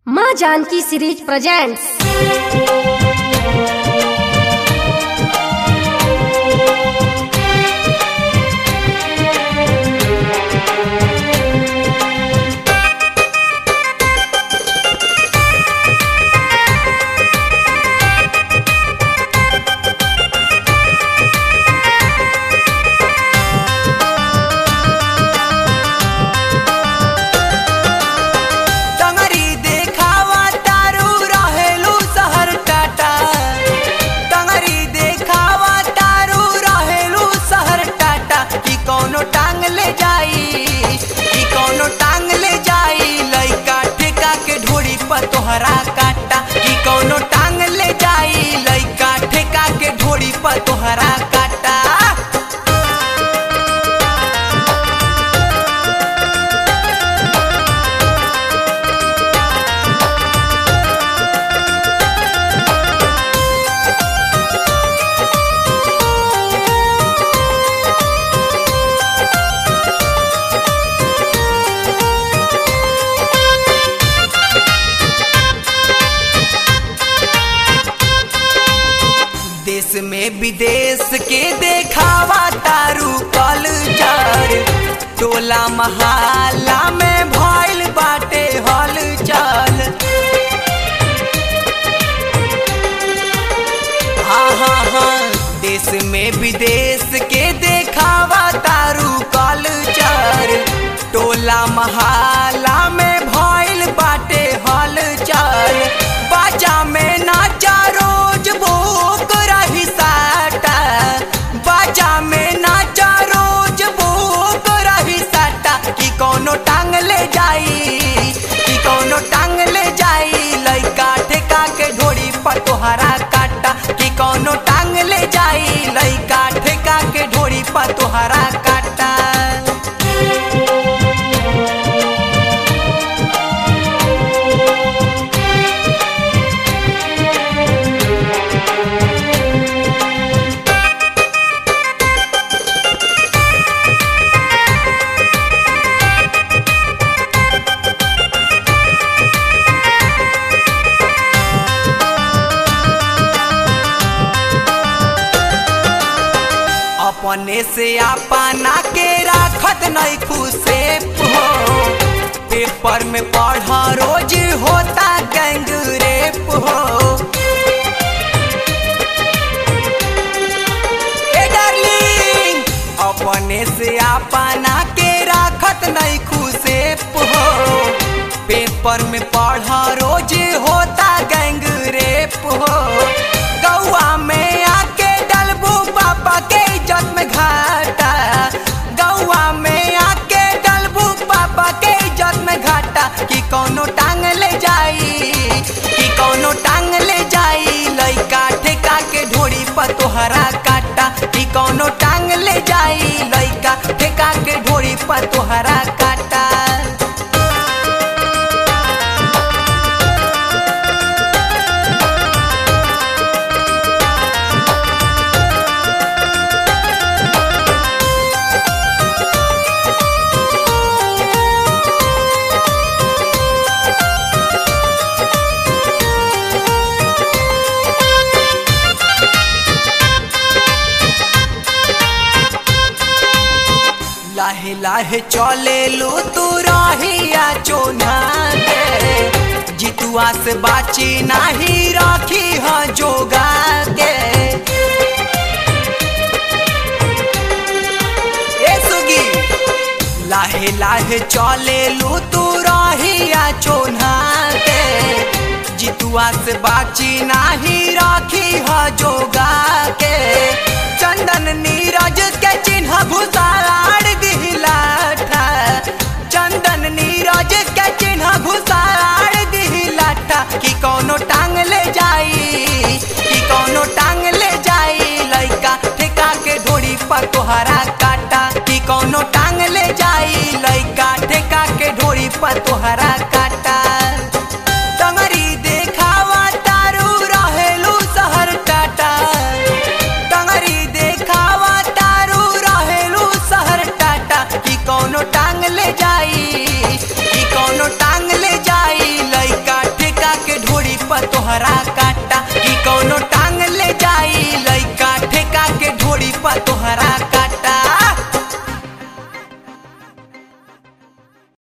माँ Janaki series presents टंगरी देखावा तारू रहेलू शहर टाटा टंगरी देखावा तारू रहेलू शहर टाटा कि कौनो टांग ले जाई कि कौनो टांग ले जाई लइका ठेका के ढोड़ी पर तोहरा काटा कि कौनो टांग ले जाई लइका ठेका के ढोड़ी पर तोहरा काटा देश में विदेश के देखावा तारू कल्चर टोला महाला में भइल बाटे हलचल हाँ हाँ हाँ देश में विदेश के देखावा तारू कल्चर टोला महाला में भइल बाटे हलचल बाजा में नाचा रोज भूख रही साटा बाजा में नाचा रोज भूख रही साटा कि कौनो टांग ले जाई कि कौनो टांग ले जाई लइका ठेका के ढोड़ी पर तोहरा काटा कि कौनो टांग ले जाई लइका ठेका के ढोड़ी पर तोहरा काटा अपने से अपना के राखत नहीं खुशे हो पेपर में पढ़ा रोज होता गैंग रेप हो ए डार्लिंग अपने से अपना के राखत नहीं खुशे हो पेपर में पढ़ा रोज होता गैंग रेप हो गौआ में आके डलबू पापा के इज्जत में घाटा गौआ में आके डलबू पापा के इज्जत में घाटा कि कौनो टांग ले जाई कि कौनो टांग ले जाई लइका ठेका के ढोड़ी पर तोहरा काटा कि कौनो टांग ले जाई लइका ठेका के ढोड़ी पर तोहरा काटा लाहे लाहे चले लो तू रहिया चोना के जितुआ से बाची नाही रखी ह जोगा के ए सुगी लाहे लाहे चले लो तू रहिया चोना के जितुआ से बाची नाही रखी ह जोगा के चंदन नीरज के चिन्ह घुसाड़ दिलाठा चंदन नीरज के चिन्ह घुसाड़ दिलाठा कि कौनो टांग ले जाई कि कौनो टांग ले जाई लइका ठेका के ढोड़ी पर तोहरा काटा कि कौनो टांग ले जाई लइका ठेका के ढोड़ी पर तोहरा काटा टंगरी देखावा तारू रहेलू शहर टाटा टंगरी देखावा तारू रहेलू शहर टाटा कि कौनो टांग ले जाई कि कौनो टांग ले जाई लइका काटा कि कौनो टांग ले जाई